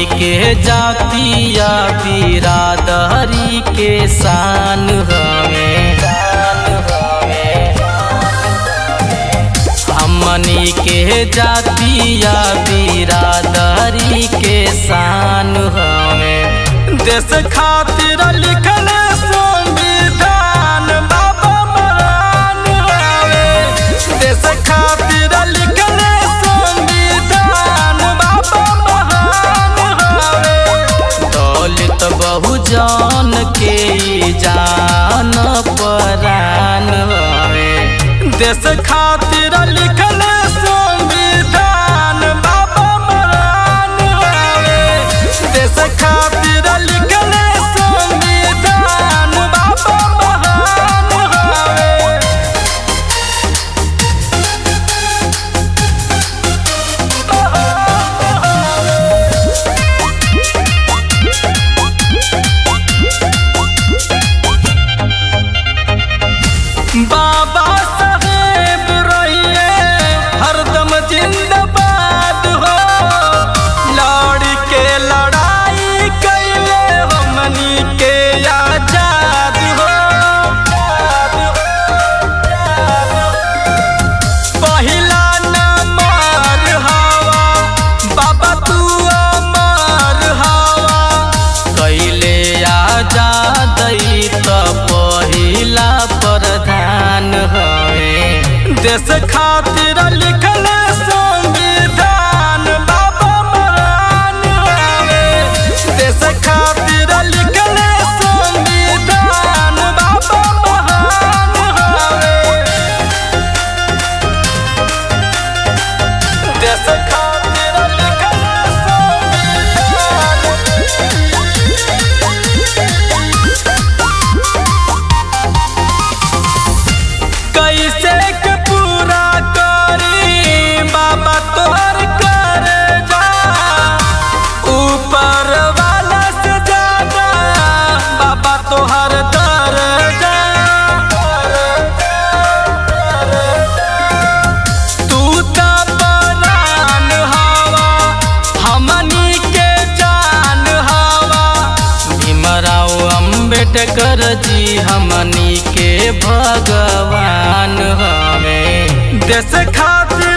के जातिया बिरादरी के शान हवे हमनी के जातिया बिरादरी के शान हवे देश खातिर लिखल संविधान बाबा महान हवे देश खातिर लिखल संविधान बाबा महान हवे दलित बहुजन के ई जान परान हवे देश खातिर लिखल संविधान बाबा महान हवे देश खातिर लिखल संविधान बाबा महान हवे बाबा साहेब रहिए हरदम जिंदाबाद हो लड़ के लड़ाई कैले हमनी के आजाद हो पहिला नंबर हवा बाबा तू अमर हवा कैले आजाद त पहिला प्रधान हवे देश खातिर लिखल संविधान बाबा महान हवे देश खातिर लिखल संविधान बाबा महान हवे देश खातिर लिखल कैसे के पूरा करी बाबा तोहर कर जा ऊपर वाला से ज्यादा बाबा तोहर दर जा तू त बनान हवा हमनी के जान हवा भीमराव अम्बेडकर जी हमनी के भगवान हवे देश खातिर